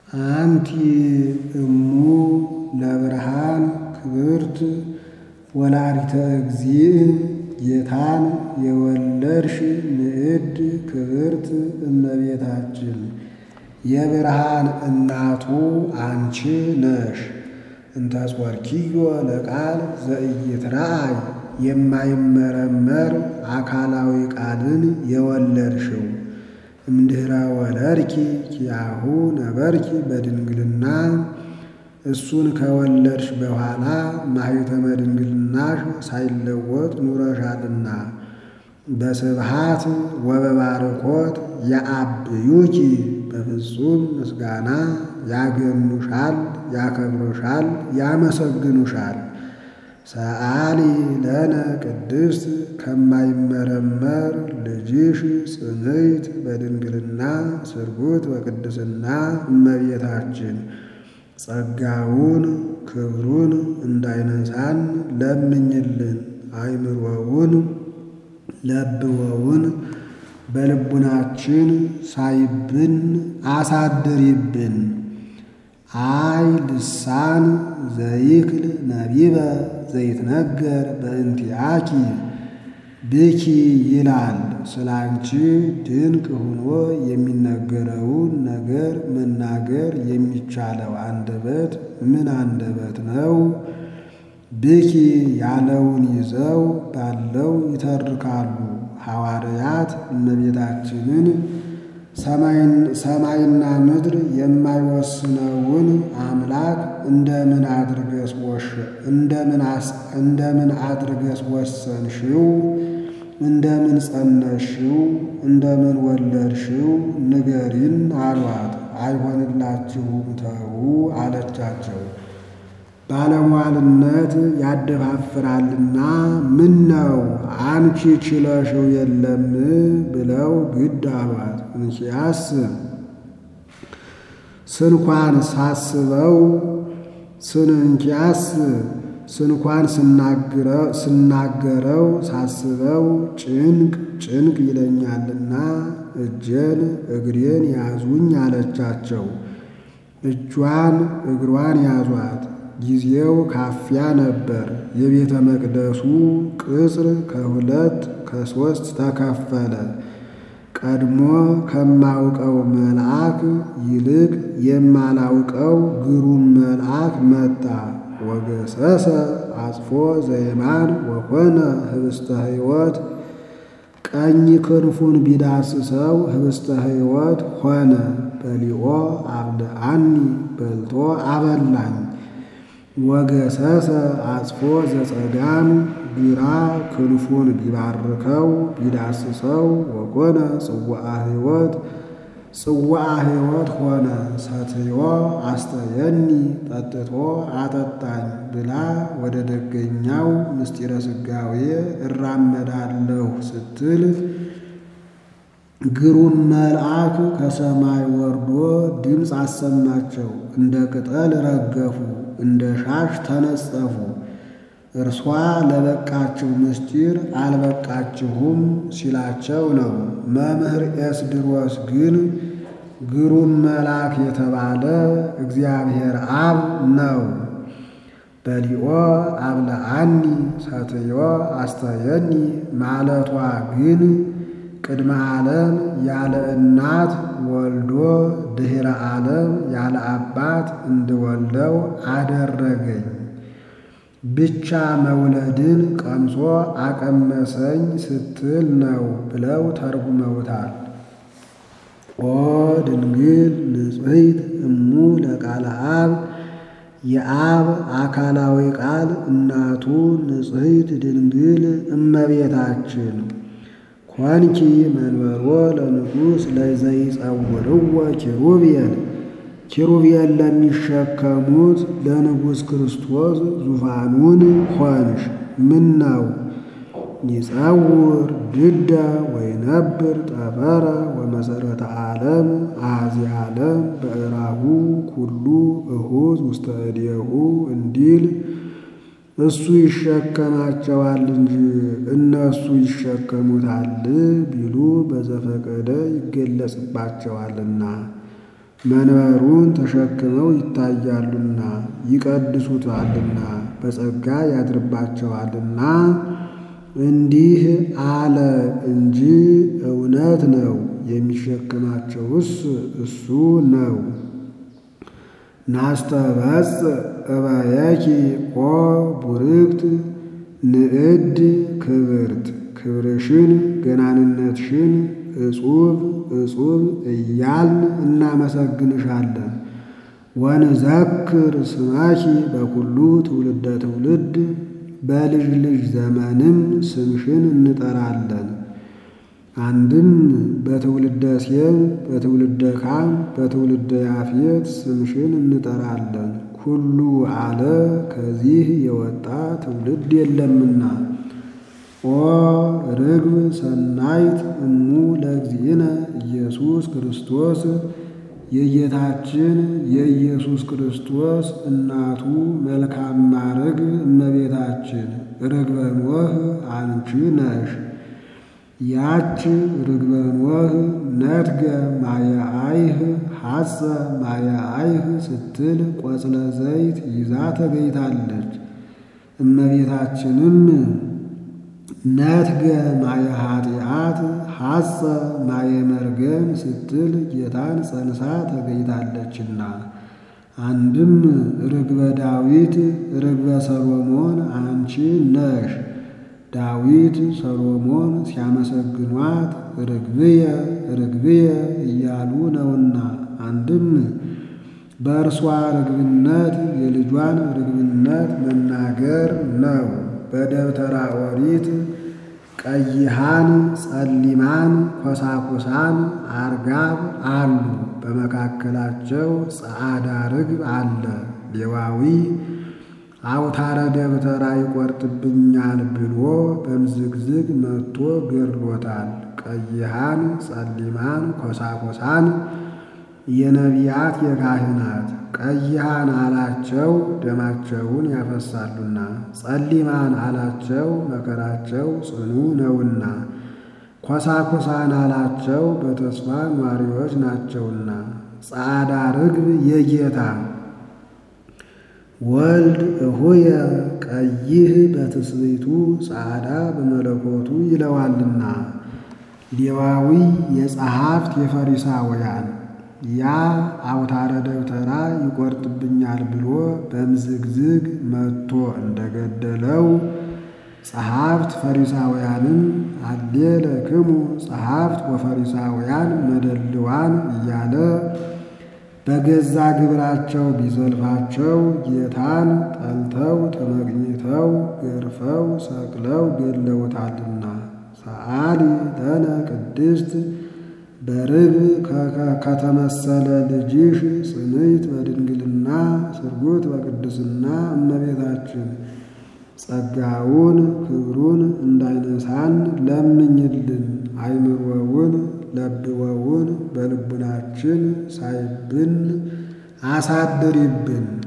አንቲ እሙ ለብርሃን ክብርት ወላዲተ እግዚእ ጌታን የወለድሽ ንዕድ ክብርት እመቤታችን የብርሃን እናቱ አንቺ ነሽ። እንተጾርኪዮ ለቃል ዘኢይትረአይ የማይመረመር አካላዊ ቃልን የወለድሽው እምድኅረ ወለድኪ ኪያሁ ነበርኪ በድንግልና እሱን ከወለድሽ በኋላ ማኅተመ ድንግልናሽ ሳይለወጥ ኑረሻልና በስብሃት ወበባርኮት ያአብዩኪ በፍጹም ምስጋና ያገኑሻል፣ ያከብሩሻል፣ ያመሰግኑሻል። ሰአሊ ለነ ቅድስት ከማይመረመር ልጅሽ ጽንዕት በድንግልና ስርጉት በቅድስና እመቤታችን ጸጋውን ክብሩን እንዳይነሳን ለምኝልን። አይምሮውን ለብወውን በልቡናችን ሳይብን አሳድሪብን። አይ ልሳን ዘይክል ነቢበ ዘይትነገር በእንቲአኪ ብኪ ይላል። ስላንቺ ድንቅ ሆኖ የሚነገረውን ነገር መናገር የሚቻለው አንደበት ምን አንደበት ነው? ብኪ ያለውን ይዘው ባለው ይተርካሉ። ሐዋርያት እመቤታችንን ሰማይና ምድር የማይወስነውን አምላክ እንደምን እንደምን አድርገስ ወሰንሽው? እንደምን ጸነሽው? እንደምን ወለድሽው? ንገሪን አሏት። አይሆንላችሁም ተዉ አለቻቸው። ባለሟልነት ያደፋፍራልና ምን ነው አንቺ ችለሽው የለም ብለው ግድ አሏት። እንኪያስ ስንኳን ሳስበው ስንንኪያስ ስንኳን ስናገረው ሳስበው ጭንቅ ጭንቅ ይለኛልና እጄን እግሬን ያዙኝ አለቻቸው። እጇን እግሯን ያዟት። ጊዜው ካፊያ ነበር። የቤተ መቅደሱ ቅጽር ከሁለት ከሦስት ተከፈለ። ቀድሞ ከማውቀው መልአክ ይልቅ የማላውቀው ግሩም መልአክ መጣ። ወገሰሰ አጽፎ ዘየማን ወኮነ ህብስተ ሕይወት ቀኝ ክንፉን ቢዳስሰው ህብስተ ሕይወት ሆነ። በሊኦ አብልዓኒ በልቶ አበላኝ። ወገሰሰ አጽፎ ዘጸጋም ግራ ክንፉን ቢባርከው ቢዳስሰው ወኮነ ጽዋዐ ሕይወት ጽዋዐ ሕይወት ሆነ። ሰትዮ አስተየኒ ጠጥቶ አጠጣኝ ብላ ወደ ደገኛው ምስጢረ ሥጋዌ እራመዳለሁ ስትል ግሩም መልአክ ከሰማይ ወርዶ ድምፅ አሰማቸው። እንደ ቅጠል ረገፉ፣ እንደ ሻሽ ተነጸፉ። እርሷ ለበቃችሁ ምስጢር አልበቃችሁም ሲላቸው ነው። መምህር ኤስድሮስ ግን ግሩም መልአክ የተባለ እግዚአብሔር አብ ነው። በሊኦ አብልዓኒ ሰትዮ አስተየኒ ማለቷ ግን ቅድመ ዓለም ያለ እናት ወልዶ ድኅረ ዓለም ያለ አባት እንድወልደው አደረገኝ ብቻ መውለድን ቀምሶ አቀመሰኝ ስትል ነው ብለው ተርጉመውታል። ኦ ድንግል ንጽሕት እሙ ለቃለ አብ የአብ አካላዊ ቃል እናቱ ንጽሕት ድንግል እመቤታችን ኮንኪ መንበሮ ለንጉሥ ለዘይጸውርዎ ኪሩቤል ኪሩቤል ለሚሸከሙት ለንጉሥ ክርስቶስ ዙፋኑን ሆንሽ። ምን ነው ይጸውር ድደ ወይነብር ጠፈረ ወመሰረተ ዓለም አሐዚ ዓለም በእራሁ ኩሉ እሁዝ ውስተ እዴሁ እንዲል እሱ ይሸከማቸዋል እንጂ እነሱ ይሸከሙታል ቢሉ በዘፈቀደ ይገለጽባቸዋልና። መንበሩን ተሸክመው ይታያሉና ይቀድሱታልና በጸጋ ያድርባቸዋልና እንዲህ አለ እንጂ እውነት ነው። የሚሸክማቸውስ እሱ ነው። ናስተበጽ እበየኪ ኦ ቡርክት ንዕድ ክብርት ክብርሽን ገናንነትሽን እጹብ እጹብ እያልን እናመሰግንሻለን። ወንዘክር ስማኪ በኩሉ ትውልደ ትውልድ በልጅ ልጅ ዘመንም ስምሽን እንጠራለን። አንድም በትውልደ ሴም በትውልደ ካም በትውልደ ያፌት ስምሽን እንጠራለን። ኩሉ አለ ከዚህ የወጣ ትውልድ የለምና። ኦ ርግብ ሰናይት እሙ ለእግዚእነ ኢየሱስ ክርስቶስ የጌታችን የኢየሱስ ክርስቶስ እናቱ መልካማ ርግብ እመቤታችን ርግበ ኖህ አንቺ ነሽ። ያች ርግበ ኖህ ነትገ ማየአይህ ሐጸ ማየአይህ ስትል ቆጽለ ዘይት ይዛ ተገኝታለች። እመቤታችንም ነትገ ማየ ኃጢአት ሐጸ ማየ መርገም ስትል ጌታን ጸንሳ ተገኝታለችና። አንድም ርግበ ዳዊት ርግበ ሰሎሞን አንቺ ነሽ። ዳዊት ሰሎሞን ሲያመሰግኗት ርግብየ ርግብየ እያሉ ነውና። አንድም በእርሷ ርግብነት የልጇን ርግብነት መናገር ነው። በደብተራ ኦሪት ቀይሃን፣ ጸሊማን፣ ኮሳኩሳን፣ አርጋብ አሉ። በመካከላቸው ጸዓዳ ርግብ አለ። ሌዋዊ አውታረ ደብተራ ይቆርጥብኛል ብሎ በምዝግዝግ መጥቶ ገድሎታል። ቀይሃን፣ ጸሊማን፣ ኮሳኮሳን የነቢያት የካህናት ቀይሃን አላቸው ደማቸውን ያፈሳሉና፣ ጸሊማን አላቸው መከራቸው ጽኑ ነውና፣ ኮሳኮሳን አላቸው በተስፋ ኗሪዎች ናቸውና። ጸዓዳ ርግብ የጌታ ወልድ እሁየ ቀይህ በትስብእቱ ጸዓዳ በመለኮቱ ይለዋልና። ሌዋዊ የጸሐፍት የፈሪሳውያን ያ አውታረ ደብተራ ይቆርጥብኛል ብሎ በምዝግዝግ መጥቶ እንደገደለው ጸሐፍት ፈሪሳውያንም አሌለክሙ ጸሐፍት ወፈሪሳውያን መደልዋን እያለ በገዛ ግብራቸው ቢዘልፋቸው ጌታን ጠልተው ተመቅኝተው ገርፈው ሰቅለው ገድለውታልና። ሰአሊ ለነ ቅድስት በርግብ ከተመሰለ ልጅሽ ጽንዕት በድንግልና ስርጉት በቅድስና እመቤታችን ጸጋውን ክብሩን እንዳይነሳን ለምኝልን። አይምሮውን ለብወውን በልቡናችን ሳይብን አሳድሪብን።